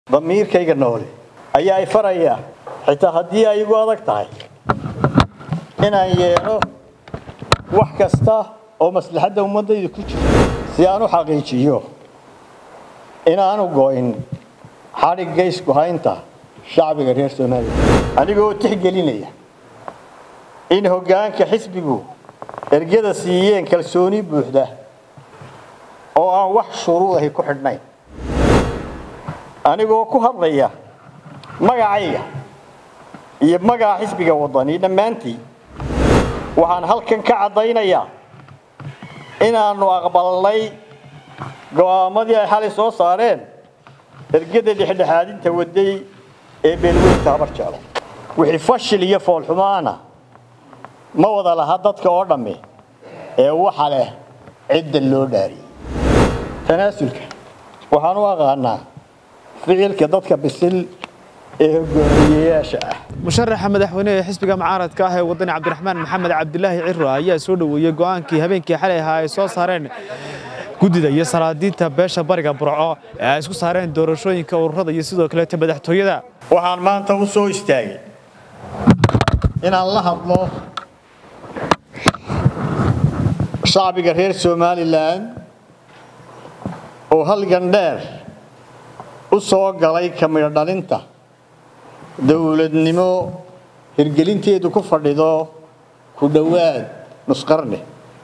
damiirkayga noole ayaa i faraya xitaa haddii ay igu adag tahay inaan yeelo wax kasta oo maslaxadda ummaddayda ku jiro si aan u xaqiijiyo inaanu go'in xadhigga isku haynta shacbiga reer soomaaliya anigoo tixgelinaya in hoggaanka xisbigu ergada siiyeen kalsooni buuxda oo aan wax shuruudahi ku xidhnayn anigoo ku hadlaya magacayga iyo magaca xisbiga waddani dhammaantii waxaan halkan ka caddaynayaa inaannu aqbalnay go'aamadii ay xalay soo saareen ergada dhexdhexaadinta waday ee beelweynta habar jeclo wixii fashil iyo foolxumaana ma wada laha dadka oo dhamme ee waxa leh cidda loo dhaariyey tanaasulka waxaan u aqaanaa ficilka dadka bisil ee hogaamiyeyaasha ah musharaxa madaxweyne ee xisbiga mucaaradka ah ee wadani cabdiraxmaan maxamed cabdilaahi ciro ayaa soo dhoweeyey go'aankii habeenkii xalay ahaa ay soo saareen guddida iyo salaadiinta beesha bariga burco ee ay isku saareen doorashooyinka ururada iyo sidoo kaleeta madaxtooyada waxaan maanta u soo istaagay inaan la hadlo shacbiga reer somalilan oo halgan dheer u soo galay ka midho dhalinta dowladnimo hirgelinteedu ku fadhido ku dhowaad nusqarni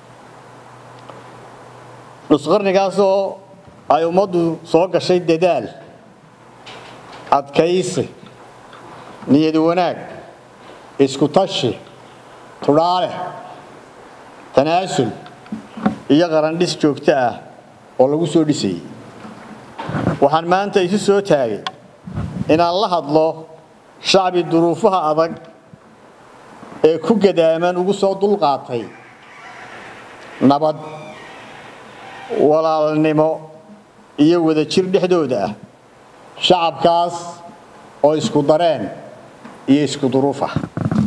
nusqarnigaasoo ay ummaddu soo gashay dadaal adkaysi niyad wanaag isku tashi tudhaale tanaasul iyo qarandhis joogto ah oo lagu soo dhisayey waxaan maanta isu soo taagay inaan la hadlo shacbi duruufaha adag ee ku gadaaman ugu soo dulqaatay nabad walaalnimo iyo wadajir dhexdooda ah shacabkaas oo isku dareen iyo isku duruuf ah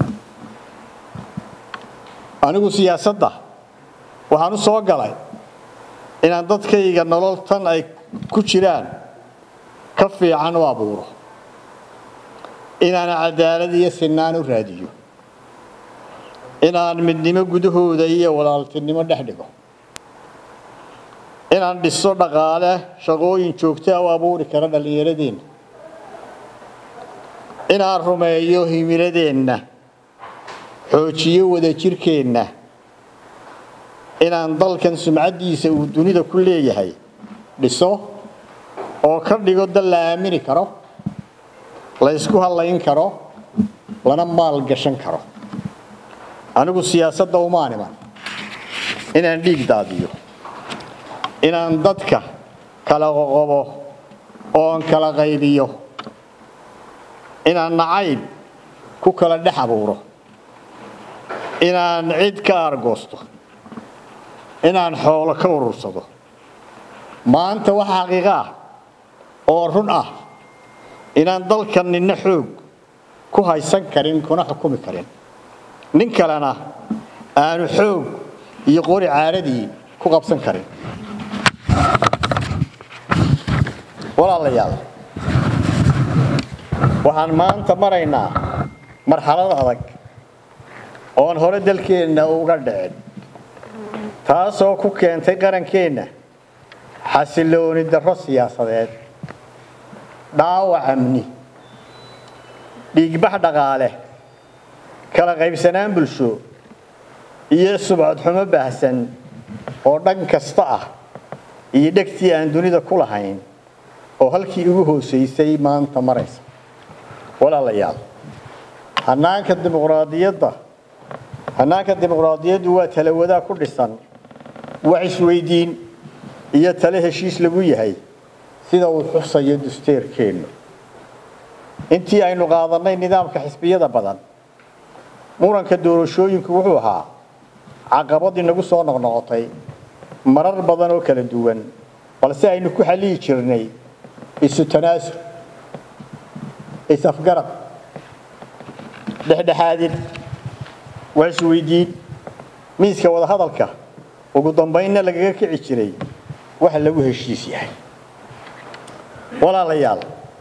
anigu siyaasadda waxaan u soo galay inaan dadkayga nolol tan ay ku jiraan ka fiican u abuuro inaan cadaalad iyo sinaan u raadiyo inaan midnimo gudahooda iyo walaaltinimo dhex dhigo inaan dhiso dhaqaale shaqooyin joogtaa u abuuri kara dhallinyaradeenna inaan rumeeyo himiladeenna xoojiyo wadajirkeenna inaan dalkan sumcaddiisa uu dunida ku leeyahay dhiso oo ka dhigo dal la aamini karo la ysku hallayn karo lana maal gashan karo anigu siyaasadda umaan iman inaan dhiig daadiyo inaan dadka kala qoqobo oon kala qaybiyo inaan nacayb ku kala dhex abuuro inaan cid ka aargoosto inaan xoolo ka urursado maanta wax xaqiiqo ah oo run ah inaan dalkan ninna xoog ku haysan karin kuna xukumi karin nin kalena aanu xoog iyo qori caaradii ku qabsan karin walaalayaal waxaan maanta maraynaa marxalad adag oon hore dalkeenna uga dhicin taasoo ku keentay qarankeenna xasilooni darro siyaasadeed dhaawac amni dhiigbax dhaqaale kala qaybsanaan bulsho iyo subcadxumo baahsan oo dhan kasta ah iyo dhegtii aan dunida ku lahayn oo halkii ugu hoosaysay maanta maraysa walaalayaal hanaanka dimuqraadiyadda hannaanka dimuqraadiyaddu waa talawadaa ku dhisan wax isweydiin iyo tale heshiis lagu yahay sida uu xusayo dusteerkeennu intii aynu qaadannay nidaamka xisbiyada badan muranka doorashooyinku wuxuu ahaa caqabad inagu soo noqnoqotay marar badan oo kala duwan balse aynu ku xalliyi jirnay isu tanaasul is-afgarad dhexdhexaadin wax isweydiin miiska wadahadalka ugu dambaynna lagaga kici jiray waxa lagu heshiis yahay walaalayaal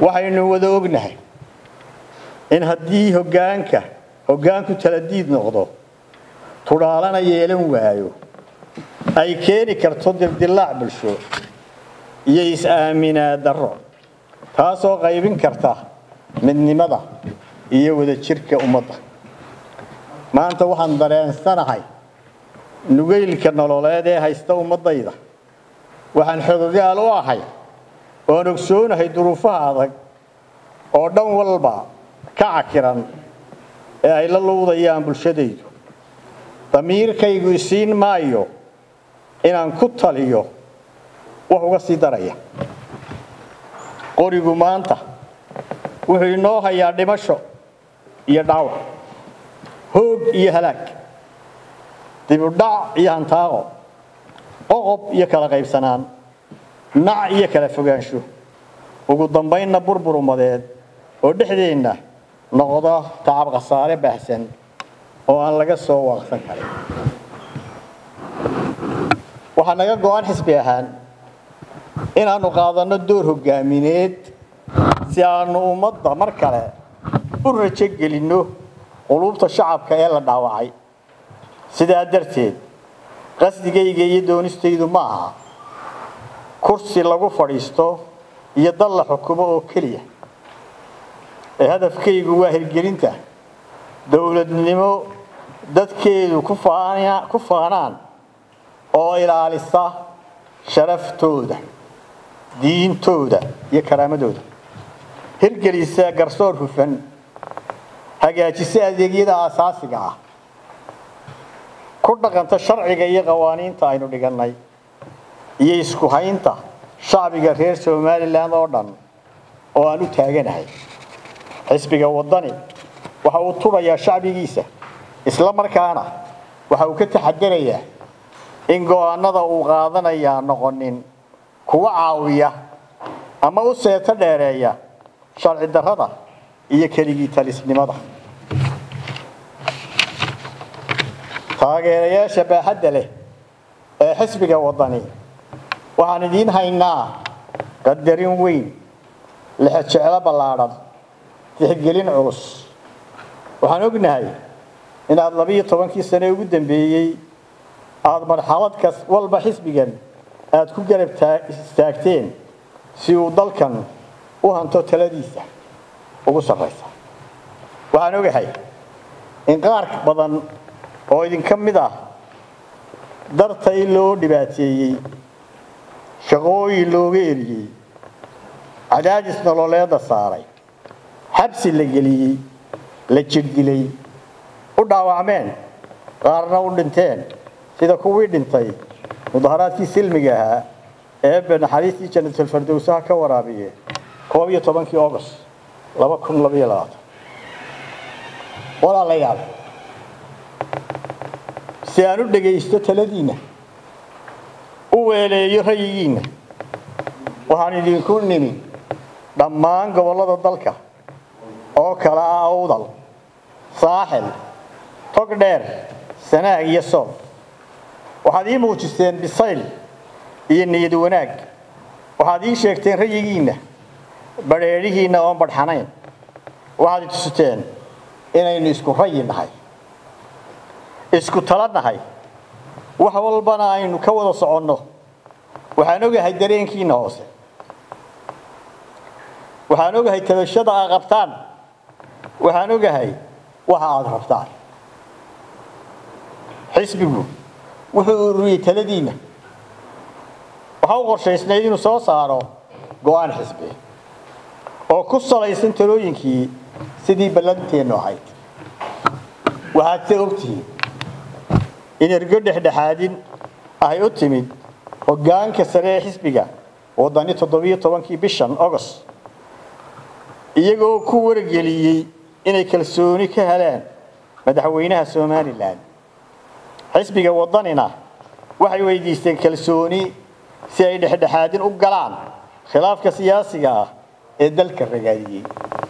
waxaynu wada ognahay in haddii hoggaanka hoggaanku taladiid noqdo tudhaalana yeelan waayo ay keeni karto dildillaac bulsho iyo is-aaminaa darro taasoo qaybin karta midnimada iyo wadajirka ummadda maanta waxaan dareensanahay nugaylka nololeed ee haysta ummaddayda waxaan xogogaal u ahay oon ogsoonahay duruufaha adag oo dhan walba ka cakiran ee ay la luudayaan bulshadaydu damiirkaygu isiin maayo inaan ku taliyo wax uga sii daraya qorigu maanta wuxuu inoo hayaa dhimasho iyo dhaawac hoog iyo halaag dibudhac iyo hantaaqo qoqob iyo kala qaybsanaan nac iyo kala fogaansho ugu dambaynna burbur ummadeed oo dhexdeenna noqda tacab khasaare baahsan oo aan laga soo waaqsan karin waxaa naga go-an xisbi ahaan inaannu qaadanno door hoggaamineed si aannu ummadda mar kale u rajo gelinno quluubta shacabka ee la dhaawacay sidaa darteed qasdigayga iyo doonistaydu ma aha kursi lagu fadhiisto iyo dal la xukumo oo keliya ee hadafkaygu waa hirgelinta dowladnimo dadkeedu ku faanaan oo ilaalisa sharaftooda diintooda iyo karaamadooda hirgelisa garsoor hufan hagaajisa adeegyada aasaasiga ah ku dhaqanta sharciga iyo qawaaniinta aynu dhigannay iyo isku haynta shacbiga reer somalilan oo dhan oo aan u taaganahay xisbiga waddani waxa uu turayaa shacbigiisa isla markaana waxa uu ka taxadarayaa in go'aanada uu qaadanayaa noqonin kuwa caawiya ama u seeto dheereeya sharci darrada iyo keligii talisnimada taageerayaasha baaxadda leh ee xisbiga waddani waxaan idiin haynaa qadarin weyn lexejeclo ballaadhan tixgelin culus waxaan ognahay inaad labiyo tobankii sane ugu dambeeyey aada marxalad kas walba xisbigan aada ku garab istaagteen si uu dalkan u hanto taladiisa ugu sarraysa waxaan ogahay in qaar badan oo idinka mid ah dartay loo dhibaateeyey shaqooyin looga eriyey cadaadis nololeeda saaray xabsi la geliyey la jirdilay u dhaawacmeen qaarna u dhinteen sida kuwii dhintay mudaharaadkii silmiga ahaa eebe naxariistii janatulfardowsaha ka waraabiye koob iyo tobankii august laba kun labaiyo labaatan walaalayaal si aan u dhegaysto taladiinna u weeleeyo rayigiinna waxaan idinku nimi dhammaan gobollada dalka oo kala ah awdal saaxil togdheer sanaag iyo soob waxaad ii muujisteen bisayl iyo niyad wanaag waxaad ii sheegteen rayigiinna badheedhihiinna oon badhxanayn waxaad i tusiteen inaynu isku rayi nahay isku tala nahay wax walbana aynu ka wada soconno waxaan ogahay dareenkiinna hoose waxaan ogahay tabashada aad qabtaan waxaan ogahay waxa aada rabtaan xisbigu wuxuu ururiyey taladiinna waxa u qorshaysnayd inuu soo saaro go-aan xisbi oo ku salaysan talooyinkii sidii ballanteennu ahayd waxaad se ogtihiin in ergo dhexdhexaadin ahay u timid hoggaanka sare ee xisbiga waddani toddobiyo tobankii bishan agost iyagoo ku wargeliyey inay kalsooni ka helaan madaxweynaha somalilan xisbiga waddanina waxay weydiisteen kalsooni si ay dhexdhexaadin u galaan khilaafka siyaasiga ah ee dalka ragaadiyey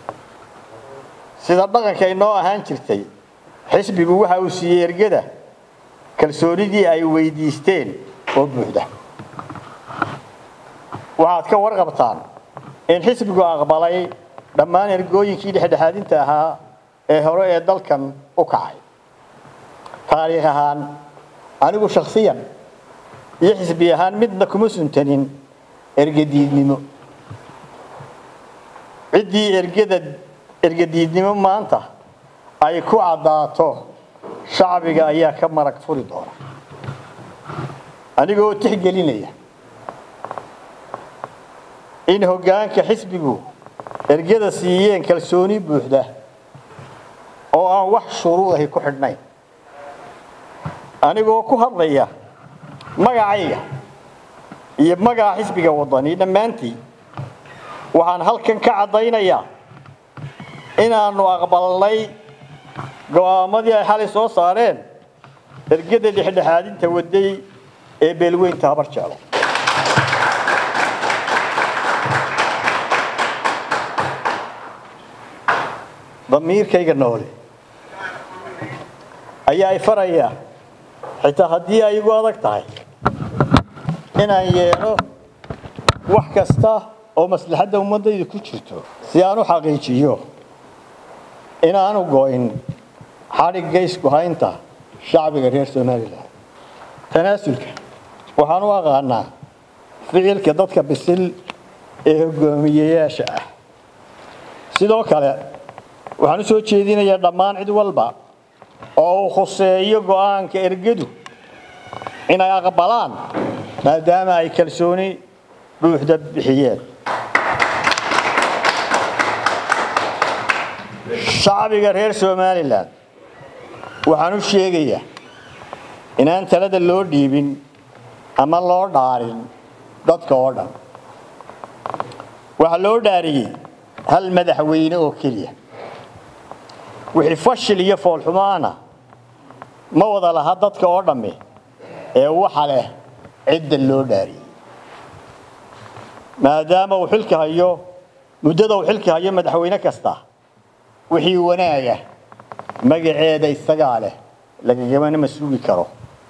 sida dhaqanka inoo ahaan jirtay xisbigu waxa uu siiyey ergada kalsoonidii ay weydiisteen oo buuxda waxaad ka warqabtaan in xisbigu aqbalay dhammaan ergooyinkii dhexdhexaadinta ahaa ee hore ee dalkan u kacay taariikh ahaan anigu shakhsiyan iyo xisbi ahaan midna kuma suntanin ergadiidnimo ciddii ergada ergadiidnimo maanta ay ku caddaato shacbiga ayaa ka marag furi doona anigoo tixgelinaya in hoggaanka xisbigu ergada siiyeen kalsooni buuxda oo aan wax shuruudahi ku xidhnayn anigoo ku hadlaya magacayga iyo magaca xisbiga waddani dhammaantii waxaan halkan ka caddaynayaa inaannu aqbalnay go'aamadii ay xalay soo saareen ergada dhexdhexaadinta waday ee beelweynta habar jeclo damiirkayga noole ayaa i faraya xitaa haddii ay igu adag tahay inaan yeelo wax kasta oo maslaxadda ummaddayda ku jirto si aan u xaqiijiyo inaanu go'in xadhigga isku haynta shacbiga reer somalilan tanaasulka waxaan u aqaanaa ficilka dadka bisil ee hogaamiyeyaasha ah sidoo kale waxaan u soo jeedinayaa dhammaan cid walba oo uu khuseeyo go'aanka ergadu inay aqbalaan maadaama ay kalsooni buuxda bixiyeen shacbiga reer somalilan waxaan u sheegayaa inaan talada loo dhiibin ama loo dhaarin dadka oo dhan waxaa loo dhaariyey hal madaxweyne oo keliya wixii fashil iyo foolxumo ana ma wada laha dadka oo dhammi ee waxa leh cidda loo dhaariyey maadaama uu xilka hayo muddada uu xilka hayo madaxweyne kasta wixii wanaaga magaceeda isagaa leh lagagamana ma sugi karo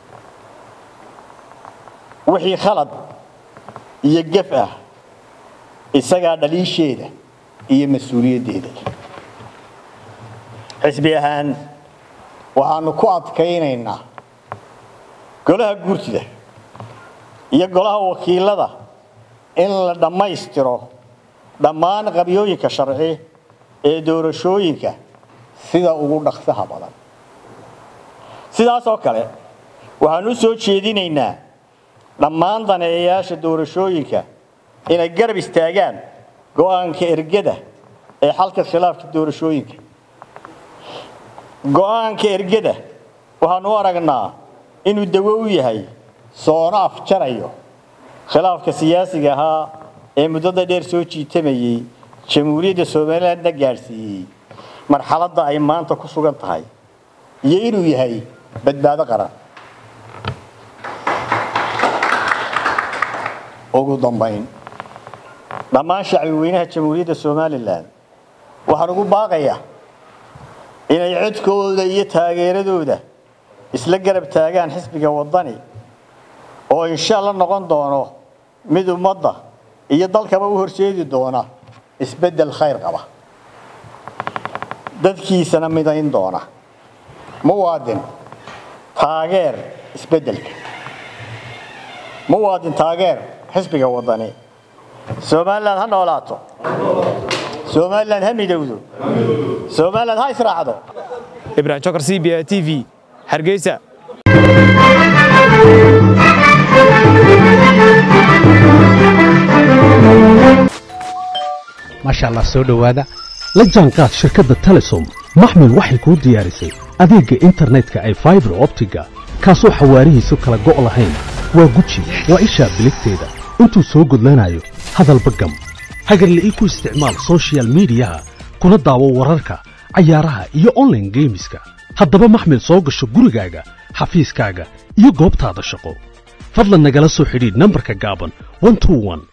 wixii khalad iyo gef ah isagaa dhaliisheeda iyo mas-uuliyaddeeda xisbi ahaan waxaanu ku adkaynaynaa golaha guurtida iyo golaha wakiilada in la dhammaystiro dhammaan qabyooyinka sharci ee doorashooyinka sida ugu dhaqsaha badan sidaas oo kale waxaan u soo jeedinaynaa dhammaan daneeyayaasha doorashooyinka inay garab istaagaan go'aanka ergada ee xalka khilaafka doorashooyinka go'aanka ergada waxaanu u aragnaa inuu dawo u yahay soono afjarayo khilaafka siyaasiga ahaa ee muddada dheer soo jiitamayey jamhuuriyadda somalilandna gaadhsiiyey marxaladda ay maanta ku sugan tahay iyo inuu yahay badbaado qaran ugu dambayn dhammaan shacbi weynaha jamhuuriyadda somalilan waxaan ugu baaqayaa inay codkooda iyo taageeradooda isla garab taagaan xisbiga waddani oo insha alla noqon doono mid ummadda iyo dalkaba u horseedi doona isbeddel khayr qaba dadkiisana midayn doona muwaadin taageer isbeddelka muwaadin taageer xisbiga waddani somalilan ha noolaato somalilan ha midowdo somalilan ha israacdo ibrahim jokar c b a t v hargeysa maasha allah soo dhowaada la jaanqaad shirkadda telesom maxmil waxay kuu diyaarisay adeegga internetka ay faibar optiga kaasoo xawaarihiisu kala go' lahayn waa guji waa ishaa biligteeda intuu soo gudlanayo hadalba gam hagarle ii ku isticmaal soshiyal miidiyaha kuna daawo wararka cayaaraha iyo onlaine geemiska haddaba maxmil soo gasho gurigaaga xafiiskaaga iyo goobtaada shaqo fadlan nagala soo xidhiidh nambarka gaaban